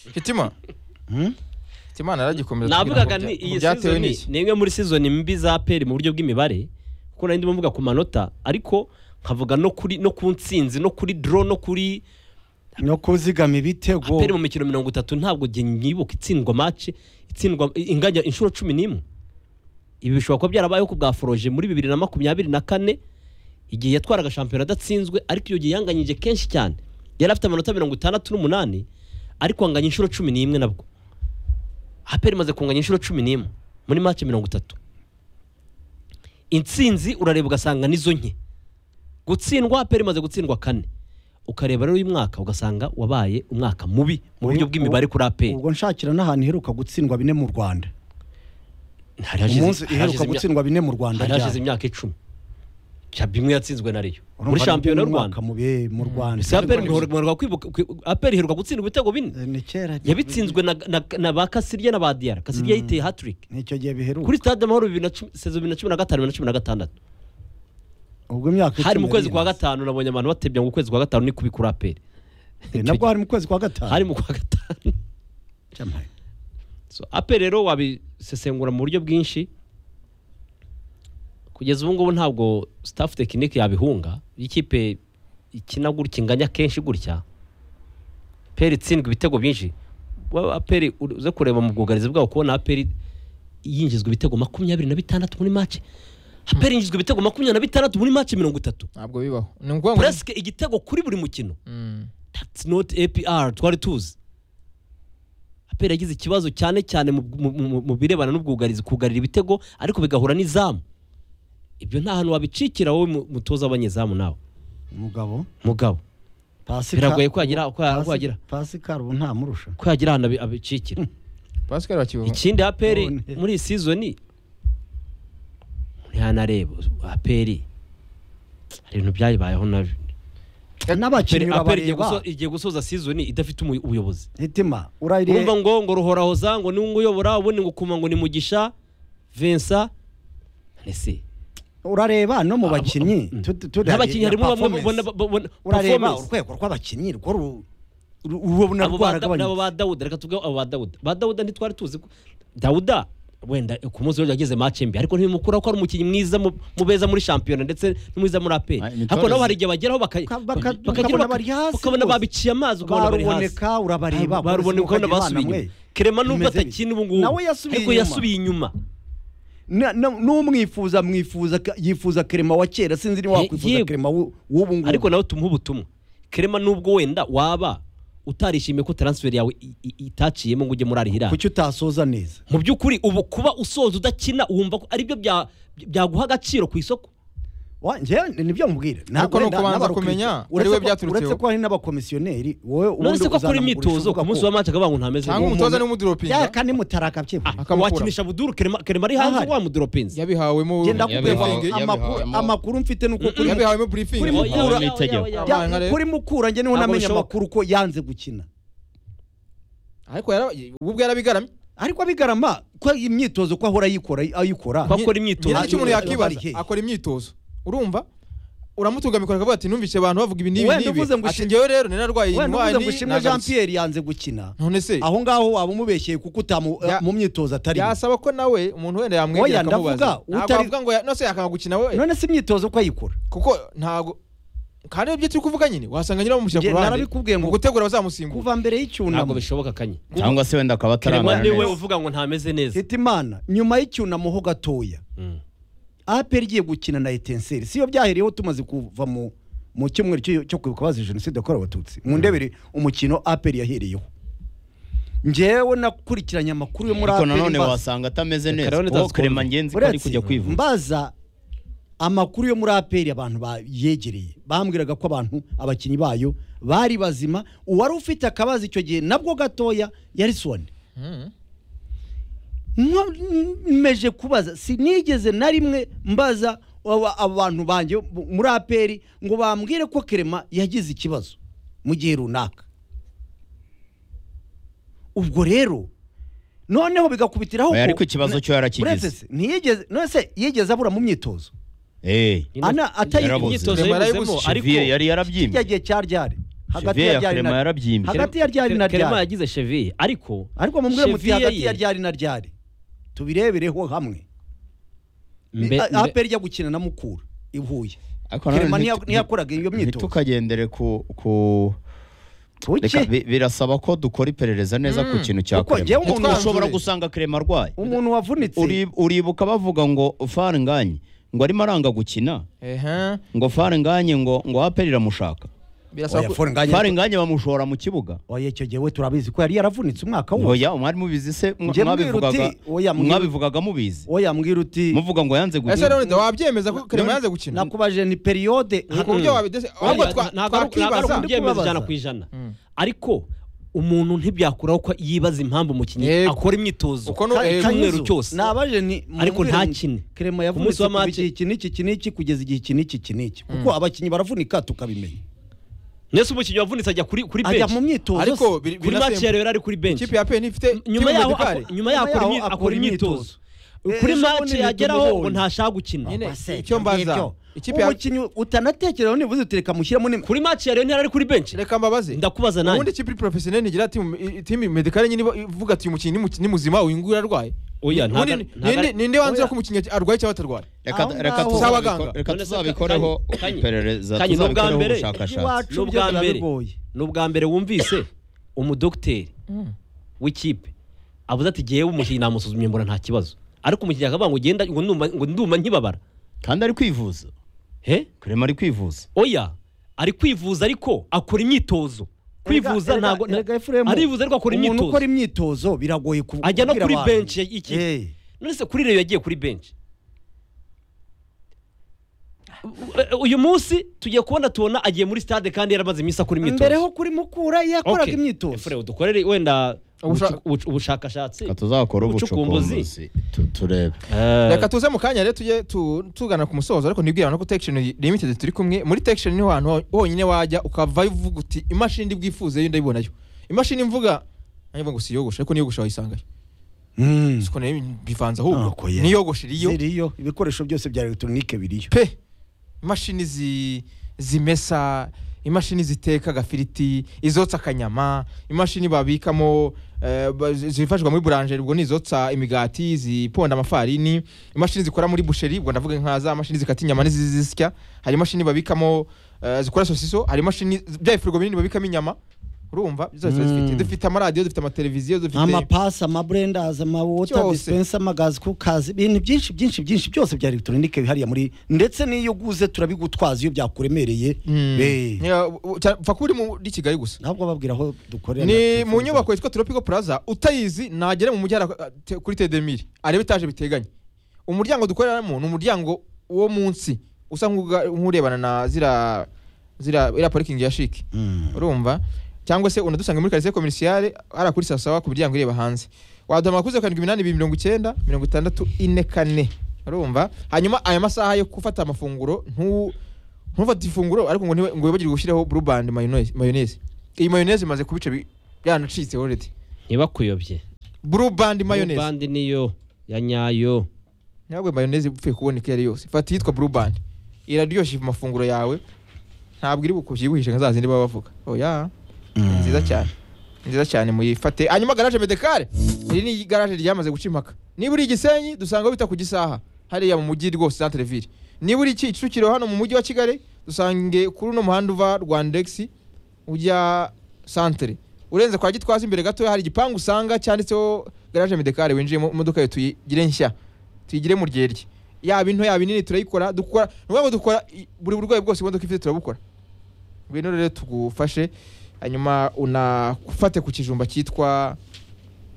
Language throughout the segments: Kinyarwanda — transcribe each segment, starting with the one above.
mfite imana mfite imana yaragikomeza navugaga ni iyi byatewe season n'iki ni imwe muri season mbi za peri mu buryo bw'imibare kuko nari ndimo mvuga ku manota ariko nkavuga no kuri no ku nsinzi no kuri draw no kuri no kuzigama ibitego peri mu mikino mirongo itatu ntabwo njye nyibuka itsindwa match itsindwa inganya inshuro cumi n'imwe ibi bishobora kuba byarabayeho ku bwa foroje muri bibiri na makumyabiri na kane igihe yatwaraga shampiyona adatsinzwe ariko iyo gihe yanganyije kenshi cyane yari afite amanota mirongo itandatu n'umunani ariko anganya inshuro cumi n'imwe nabwo aperi imaze kunganya inshuro cumi n'imwe muri make mirongo itatu intsinzi urareba ugasanga nizo nke gutsindwa aperi imaze gutsindwa kane ukareba rero uyu mwaka ugasanga wabaye umwaka mubi mu buryo bw'imibare kuri aperi ubwo nshakira n'ahantu iheruka gutsindwa bine mu rwanda hari hashize- umunsi hari iheruka hashize imya- gutsindwa bine mu rwanda hari hashize ryari? imyaka icumi Shampiyona imwe yatsinzwe na reyo Urumva muri ni shampiyona y'u mu mwaka rwanda mu bihe mu rwanda si aperi iheruka kwibuka kwi- aperi iheruka gutsindwa ibitego bine Eh, ni kera yabitsinzwe na, na, na ba kasirya na ba diyara kasirya yiteye hatiriki nicyo gihe biheruka kuri stade amahoro bibiri na cumi- sezo bibiri na cumi na gatanu bibiri na cumi na gatandatu ubwo imyaka hari mu icumi kwezi kwa yari gatanu nabonye abantu batebya ngo ukwezi kwa gatanu ni kubikura aperi imaze. Eh, nabwo hari mu kwezi kwa gatanu hari mu kwa gatanu Jamai. so aperi rero wabisesengura mu buryo bwinshi kugeza ubu ngubu ntabwo staff tekinike yabihunga iyo ikipe ikina gutya inganya kenshi gutya peri itsindwa ibitego byinshi wa- aperi ur- uze kureba mu bwugarizi bwabo kubona aperi yinjizwa ibitego makumyabiri na bitandatu muri make aperi yinjizwa ibitego makumyabiri na bitandatu muri make mirongo itatu ntabwo bibaho ni ukuvuga ngo puresike igitego kuri buri mukino Mm. that's not APR twari tuzi APR yagize ikibazo cyane cyane mu- mu- mu- mu birebana n'ubwugarizi kugarira ibitego ariko bigahura n'izamu ibyo nta hantu wabicikira wowe mu- mutoza abanyezamu nawe umugabo mugabo Pasika- biragoye ko yagira ko ya- ko Pasi- yagira pasikari ubu ntamurusha ko yagira ahantu abi- abicikira pascal bakibaho ikindi APR None. muri iyi sizoni ntihanareba APR hari ibintu byayibayeho nabyo n'abakinnyi APR igiye urabareba guso- igiye gusoza sizoni idafite umuy- ubuyobozi hitima urayire urumva ngo ngo ruhoraho za ngo niwe uyobora ubundi ngo ukuma ngo ni mugisha Vincent ese urareba no mu Abo- bakinnyi Mm. tu- tu- tu- n'abakinnyi harimo bamwe performance. babona babona urareba performance. urwego rw'abakinnyi rwo ru- ru- urubona Abo ba Da- abo rwaragabanyutse ba dawuda reka tuvuge abo ba dawuda ba dawuda ntitwari tuzi ko dawuda wenda ku munsi w'ejo yageze mace mbi ariko ntibimukuraho ko ari umukinnyi mwiza mu- mu beza muri shampiyona ndetse n'umwiza muri aperi Ah, imitore- ariko nabo hari igihe bageraho baka- Uka- baka- baka- ukabona baka- bari hasi ukabona rwose. babiciye amazi ukabona bari hasi baruboneka urabareba barubona polisi ukabona mukagira abana basubiye mwe. inyuma kerema nubwo Bimeze atakina bite? ubu ngubu nawe yasubiye ariko inyuma. yasubiye inyuma Na- na- n'umwifuza mwifuza ka- yifuza kerema wa kera sinzi niba Ye- wakwifuza yewe. kerema w'u- w'ubu ngubu ariko nawe tumuha ubutumwa kerema nubwo wenda waba utarishimiye ko transfer yawe i- i- itaciyemo ngo ujye muri arihira kuki utasoza neza mu by'ukuri ubu kuba usoza udakina wumva ko aribyo bya- byaguha agaciro ku isoko Wa- njyewe ni- nibyo mubwira Na- Ariko ni wenda ukubanza n'abarokirisitu- kumenya uretse ari we ko- byaturutseho. uretse ko hari n'abakomisiyoneri wowe none ubundi se ko akora uzanamugura imyitozo ishoboka ku munsi ko- wa mace akavuga ngo ntameze cyangwa neza umutoza umuntu- n'umuduropinga yaka nimutaraka byebwe akamukura. wakinisha buduru kerema kerema ari hanze Ahari. wamuduropinze yabihawemo genda Yabihawe- kubwira amakuru yabihawe- amakuru mfite ni uko kuri mu- yabihawemo buripingi Kuri mukura- Yabihawe itegeko. bya- Yabaye nka rero. kuri mukura njye niho Ntabwo namenye bishoboka. amakuru ko yanze gukina ariko yara- ubu ubwo yarabigaramye ariko abigarama ko imyitozo ko ahora ayikora ayikora Ko akora imyitozo. ngira icyo umuntu Yari- yakwibaza yari- akora imyitozo urumva uramutugamikora akavuga ati numvise abantu bavuga ibi n'ibi Wenda n'ibi uvuze ngo ati ushi- ngewe rero nararwaye wenda indwara ni uvuze ngo Shimwe Jean nagarutse." Pierre yanze gukina none se aho ngaho waba umubeshyeye kuko utamu Ya- mu myitozo atari yasaba ko nawe umuntu wenda yamwegera Oya, ndavuga, akamubaza ntabwo utari- wavuga ngo ya- nose yakanga gukina we none se imyitozo ko ayikora kuko ntabwo kandi ibyo turi kuvuga nyine wasanga nyine bamushyira ku Njye ruhande narabikubwiye ngo- mu gutegura bazamusimbura kuva mbere ntabwo y'icyunamo bishoboka kanye cyangwa se wenda akaba kerema ataramara niwe neza uvuga ngo ntameze neza hita imana nyuma y'icyunamo ho gatoya Mm. APR igiye gukina na etenseri siyo byahereyeho tumaze kuva mu mu cyumweru cyo- cyo kwibuka bazize jenoside yakorewe abatutsi mu ndebere umukino APR yahereyeho ngewe nakurikiranye amakuru yo muri ariko APR nanone mbaza- wasanga atameze neza rero kuko nitazi kerema kumva. ngenzi ko ari uretse kujya kwivuza mbaza amakuru yo muri aperi abantu bayegereye bambwiraga ko abantu abakinnyi bayo bari bazima uwari ufite akabazo icyo gihe nabwo gatoya yari soni nkomeje kubaza sinigeze na rimwe mbaza aba- abantu banjye bu- muri aperi ngo bambwire ko kerema yagize ikibazo mu gihe runaka ubwo rero noneho bigakubitiraho Oya, ko- ariko ikibazo cyo yarakigize. Uretse se, ntiyigeze none se yigeze abura mu myitozo Eh, Ana- atayibuze. imyitozo Yarabuze. yayibuzemo ariko Cheville yari yarabyimbye kijya gihe cya ryari hagati Chevier ya ya ryari Clement na yarabyimbye hagati ya ryari na Clement ryari yagize cheviye ariko ariko mubwire muti Chevier hagati ye- ya ryari na ryari tubirebereho hamwe mbe- A- mbe- aperi ijya gukina na mukura i Huye Ariko nanone kerema nti- ntiyakoraga iyo myitozo ntitukagendere ku ku Kuki? Reka, bi- birasaba ko dukora iperereza neza ku kintu cya Kuko njyewe umuntu Kurema ushobora wanzure. gusanga Kurema arwaye umuntu wavunitse Uri- uribuka bavuga ngo far nganye ngo arimo aranga gukina ehe ngo far nganye ngo ngo aperi iramushaka birasaba oya ko forenganya far nganye bamushora mu kibuga oya icyo gihe we turabizi ko yari yaravunitse umwaka wose oya umwari mubizi se mwa- Njye mbwira mwabivugaga uti, oya, mbwira- mwabivugaga mubizi oya mbwira uti muvuga ngo yanze ese gukina Leonida wabyemeza ko Clement yanze gukina nakubaje ni periyode ku buryo wabidese ahubwo twa- ntabwo ari- ntabwo ari twakwibaza ukubyemezo Kubabaza. ijana ku ijana ariko umuntu ntibyakuraho ko yibaza impamvu umukinnyi Yego. akora imyitozo Uko no- eh, cyumweru cyose nabaje ni Ariko mumbwire nta ni- kine. Clement Ku munsi yavunitse wa kuva match- igihe iki n'iki iki n'iki kugeza igihe iki n'iki iki n'iki kuko abakinnyi baravunika tukabimenya nese umukinnyi wavunitse ajya kuri kuri ajya bench mu myitozo ariko se. biri- kuri match ya binasembuye rero ari kuri bench ikipe ya PN ifite nyuma team yaho medicale. ako- nyuma yaho akora imyi- akora imyitozo Eh, kuri ejo match bundi yageraho ngo tumubonye. ntashaka gukina Nyine. Aba se, icyo mbaza, ngibyo. ikipe ya- umukinnyi utanatekerezaho niba uzi utereka mushyiramo ni kuri match ya rero ntiyari ari kuri bench reka mbabaze ndakubaza ubundi nanjye ikipe iri professionnel igira timu i- timu medicale nyine iba- ivuga ati uyu mukinnyi ni mu- ni muzima uyu nguyu ararwaye Oya, ntago- Ubundi ni- ntago- ninde- ninde wanzira Oya. ko umukinnyi arwaye cyangwa atarwaye reka Aho reka ngaho. Z'abaganga. tuzabikore- reka None se tuzabikoreho kanye- kanye- iperereza kanye, n'ubwa tuzabikoreho mbere- ubushakashatsi iwacu ni ubwa byo mbere birabigoye. ni ubwa mbere wumvise umudogiteri w'ikipe avuze ati ngewe umukinnyi namusuzumye mbona nta kibazo ariko umukinnyi akavuga ngo ugenda ngo ndumva ngo ndumva nkibabara kandi ari kwivuza he Kurema ari kwivuza oya ari kwivuza ariko akora imyitozo kwivuza Erega- ntabwo erega Ephraim, arivuza ariko akora umuntu ukora imyitozo imyitozo biragoye ku- ajya no kubwira kuri abantu. bench ya- iki Eh, none se kuri reyo yagiye kuri bench uyu munsi tugiye kubona tubona agiye muri stade kandi yaramaze iminsi akora imyitozo mbere ho kuri mukura yakoraga Okay. imyitozo Efure, dukorere wenda Ubusha- ubucu- ubushakashatsi reka tuzakora Ubucukumbuzi. ubucukumbuzi tu- turebe reka tuze mu kanya rero tujye tu- tugana ku musozo ariko ntibwira abantu ko Tection Limited turi kumwe muri Tection niho hantu ho- honyine wajya ukavayo uvuga uti imashini ndibwifuze yo ndayibonayo imashini mvuga nanjye mvuga ngo si yogosha ariko niyogosha wayisangayo Mm. siko nayo bivanga ahubwo Ntako ye. niyogoshe iriyo ziriyo ibikoresho byose bya elegitoronike biriyo pe imashini zi- zimesa imashini ziteka agafiriti izotsa akanyama imashini babikamo eh, ba- zi- zifashishwa muri buranje ubwo ni izotsa imigati ziponda amafarini imashini zikora muri busheri ubwo ndavuga nka za mashini zikata inyama n'izizisya hari imashini babikamo eh, zikora sosiso hari imashini bya ifurigo binini babikamo inyama urumva zose zifite dufite amaradiyo dufite amateleviziyo dufite amapasi amaburendazi amawota Cyose. disipensa amagazi kukazi ibintu byinshi byinshi byinshi byose bya elegitoronike bihariye muri ndetse n'iyo uguze turabigutwaza iyo byakuremereye Mm. Eh, Ya, u- u- cyane- mfa kuba uri muri Kigali gusa ntabwo bababwira aho dukorera ni mu nyubako yitwa Tropical Plaza utayizi nagere mu mujyi ara- te- kuri Tedemir arebe etaje biteganye umuryango dukoreramo ni umuryango wo munsi usa nk'uga- nk'urebana na zira zira iriya parikingi ya shiki Mm. urumva cyangwa se unadusanga muri karisiye komerisiale ari kuri sawa ku miryango ireba hanze waduhamagara kuri zeru karindwi iminani ibiri mirongo icyenda mirongo itandatu ine kane urumva hanyuma aya masaha yo gufata amafunguro ntu ntufate ifunguro ariko ngo ntiwe- ngo wibagirwe gushyiraho burubandi mayoneze iyi mayoneze imaze kubica bi- yanacitse already ntibakuyobye burubandi mayoneze bandi niyo ya nyayo ntabwo mayoneze upfuye kuboneka iyo ari yose fata iyitwa burubandi iraryoshye amafunguro yawe ntabwo iri bukubyibuhishe nka za zindi baba bavuga oya ni nziza cyane Ni nziza cyane muyifate hanyuma garaje medekare iri ni igaraje ryamaze guca impaka niba uri igisenyi dusanga aho bita ku gisaha hariya mu mujyi rwose centre ville niba uri kicukiro hano mu mujyi wa kigali dusange kuri uno muhanda uva rwandex ujya centre urenze kwa gitwaza imbere gatoya hari igipangu usanga cyanditseho garaje medekare winjiyemo imodoka yawe tuyigire nshya tuyigire mu ryerye yaba into yaba inini turayikora dukora ni ukuvuga ngo dukora i- buri burwayi bwose imodoka ifite turabukora ngwino rero tugufashe hanyuma unafate ku kijumba cyitwa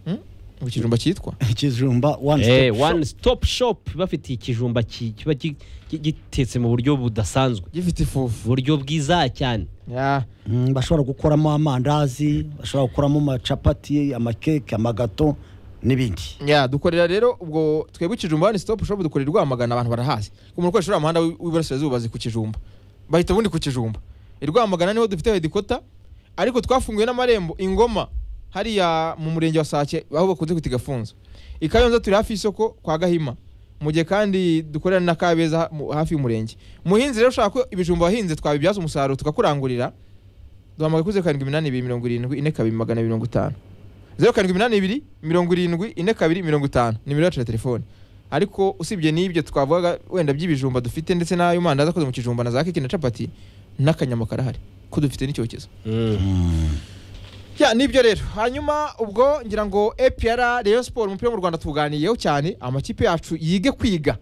Hmm? ku kijumba cyitwa ikijumba one Eh, stop shop. one stop shop bafitiye ikijumba ki- kiba gi- gi- gitetse mu buryo budasanzwe gifite ifufu buryo bwiza cyane Ya, Mm, bashobora gukoramo amandazi bashobora gukoramo amacapati amakeke amagato n'ibindi ya dukorera rero ubwo twebwe ikijumba ni stop shop dukorera i rwamagana abantu barahazi ku muntu ukoresha uriya muhanda w'i- w'iburasirazuba bazi ku kijumba bahita ubundi ku kijumba i rwamagana niho dufite hedikota ariko twafunguye n'amarembo ingoma hariya mu murenge wa sake aho bakunze kwita igafunzo i kayonza turi hafi y'isoko kwa gahima mu gihe kandi dukorera na kabeza ha- mu- hafi y'umurenge muhinzi rero ushaka ko ibijumba wahinze twabibyaza umusaruro tukakurangurira duhamagaye kuri zeru karindwi iminani ibiri mirongo irindwi ine kabiri magana mirongo itanu zeru karindwi iminani ibiri mirongo irindwi ine kabiri mirongo itanu nimero yacu ya telefone ariko usibye n'ibyo twavugaga wenda by'ibijumba dufite ndetse n'ayo mandazi akoze mu kijumba na za keke na capati n'akanyama karahari ko dufite n'icyokezo ya nibyo rero hanyuma ubwo ngira ngo APR Rayon Sport umupira wo mu Rwanda tuganiyeho cyane amakipe yacu yige kwiga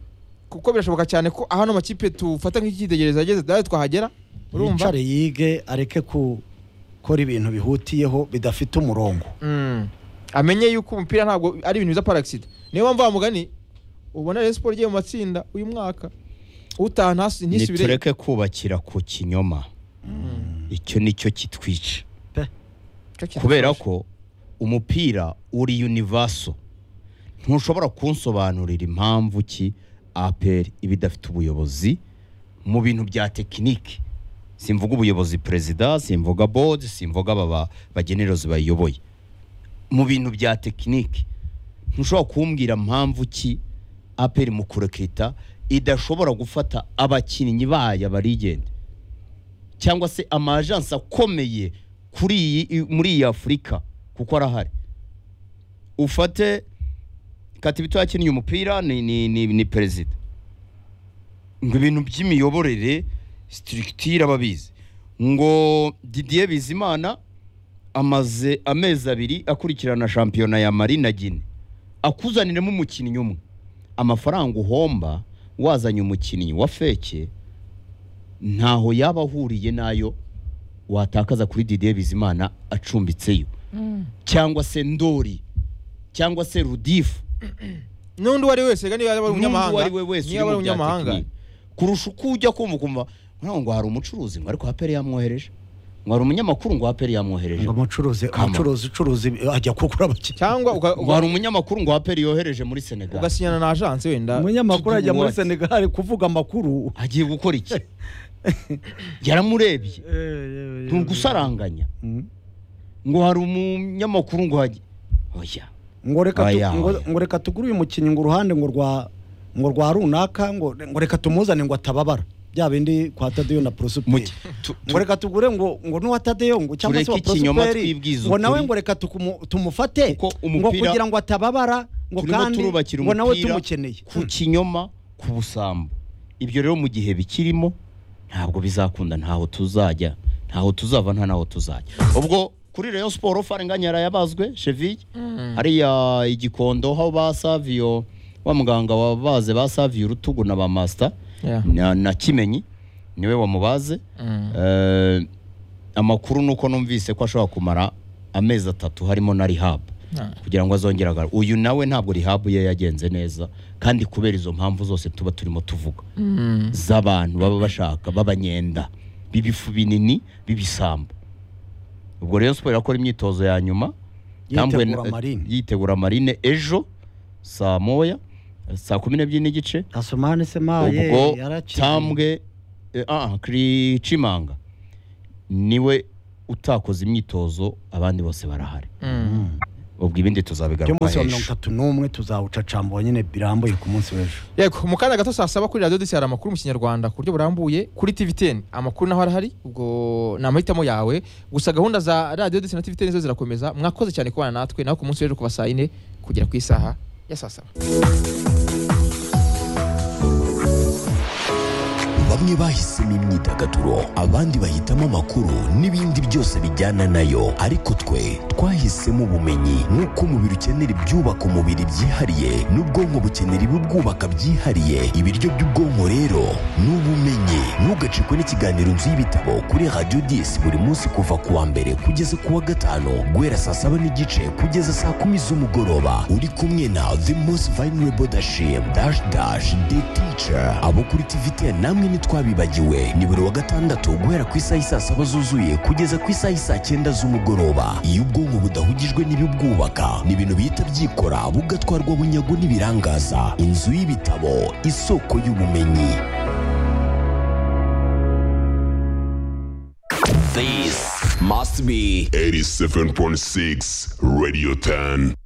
kuko birashoboka cyane ko ahano amakipe tufata nk'icyitegererezo yageze nawe twahagera urumva yicare yige areke gukora ibintu bihutiyeho bidafite umurongo Mm. amenye yuko umupira ntabwo ari ibintu biza par accident niyo mpamvu wa mugani ubona Rayon Sport igiye mu matsinda uyu mwaka utaha ntasi- ntisubire nitureke kubakira ku kinyoma icyo nicyo kitwica kubera ko umupira uri univaso ntushobora kunsobanurira impamvu ki aperi iba idafite ubuyobozi mu bintu bya tekinike simvuga ubuyobozi perezida simvuga bodi simvuga aba ba- bagenerozi bayiyoboye mu bintu bya tekinike ntushobora kumbwira mpamvu ki aperi mu kurekita idashobora gufata abakinnyi bayo barigende cyangwa se amajansi akomeye kuri iyi muri iyi afurika kuko arahari ufate katibito yakinnye umupira ni, ni, ni, ni perezida ngo ibintu by'imiyoborere sitirikitire ababizi ngo didier bizimana amaze amezi abiri akurikirana shampiyona ya mari na gine akuzaniremo umukinnyi umwe amafaranga uhomba wazanye umukinnyi wa feke ntaho yaba ahuriye n'ayo watakaza kuri Didier Bizimana acumbitseyo cyangwa se Ndori cyangwa se Rudifu n'undi uwo ari wese reka niba yaba ari umunyamahanga ari we wese niba ari uri mu bya umunyamahanga tekinike kurusha uko ujya kumva ukumva ngira ngo hari umucuruzi ngo ariko haperi yamwohereje ngo hari umunyamakuru ngo haperi yamwohereje ngo umucuruzi Come on. umucuruzi ucuruza ibi- ajya kugura abakiriya cyangwa uga- ngo uga- hari umunyamakuru ngo haperi yohereje muri Senegal ugasinyana na agence wenda umunyamakuru ajya muri Watch. senegali kuvuga amakuru agiye gukora iki yaramurebye ni ugusaranganya Mm. ngo hari umunyamakuru ngo hajye oya ngo reka tu- Oya, ngo- oya. ngo reka tugure uyu mukinnyi ngo uruhande ngo rwa ngo rwa runaka ngo ngo reka tumuzane ngo atababara bya bindi kwa tadeyo na Mugi- prosuperi tu- tu- ngo reka tugure ngo ngo n'uwa tadeyo ngo cyangwa se Tureke wa ikinyoma prosuperi twibwize ngo nawe ukuri. ngo reka tukumu- tumufate Kuko ngo umupira- kugira ngo atababara ngo turimo kandi turubakira ngo nawe umupira tumukeneye ku kinyoma ku busambo ibyo rero mu gihe bikirimo ntabwo bizakunda ntaho tuzajya ntaho tuzava nta naho tuzajya ubwo kuri Rayon Sport Faranganya yarayabazwe Cheville hariya igikondo aho ba Savio wa muganga wabaze ba Savio urutugu na ba Master Yeah. na, na Kimenyi niwe wamubaze Mm. Eh, amakuru ni uko numvise ko ashobora kumara amezi atatu harimo na rihabu Ah. kugira ngo azongere agare uyu nawe ntabwo rihabu ye yagenze neza kandi kubera izo mpamvu zose tuba turimo tuvuga Mm. z'abantu baba bashaka b'abanyenda b'ibifu binini b'ibisambo ubwo rero siporo irakora imyitozo ya nyuma Yitegura Tambwe- marine. yitegura marine ejo saa moya saa kumi n'ebyiri n'igice asomane semaye ubwo tambwe eh, ah, kri cimanga niwe utakoze imyitozo abandi bose barahari Mm. ubwo by'umunsi ibindi tuzabigaruka wa mirongo hejuru itatu n'umwe tuzawucacambura nyine birambuye ku munsi w'ejo yego mu kanya gato saa saba kuri radiyo disi hari amakuru mu kinyarwanda ku buryo burambuye kuri tiviteni amakuru naho arahari ubwo ni amahitamo yawe gusa gahunda za radiyo disi na tiviteni zo zirakomeza mwakoze cyane kubana natwe naho ku munsi w'ejo kuva saa yine kugera ku isaha ya saa saba bamwe bahisemo imyidagaduro abandi bahitamo amakuru n'ibindi byose bijyana nayo ariko twe twahisemo ubumenyi nk'uko umubiri ukenera ibyubaka umubiri byihariye n'ubwonko bukenera ibibwubaka byihariye ibiryo by'ubwonko rero ni ubumenyi ntugacikwe n'ikiganiro nzu y'ibitabo kuri radiyo disi buri munsi kuva ku wa mbere kugeza ku wa gatanu guhera saa saba n'igice kugeza saa kumi z'umugoroba uri kumwe na the most vulnerable dashim dash dash the teacher abo kuri tvt namwe ntitwabibagiwe ni buri wa gatandatu guhera ku isaha isaa saba zuzuye kugeza ku isaha isaa cyenda z'umugoroba iyo ubwonko budahugijwe n'ibibwubaka ni ibintu bihita byikora bugatwarwa bunyago n'ibirangaza inzu y'ibitabo isoko y'ubumenyi This must be 87.6 Radio 10.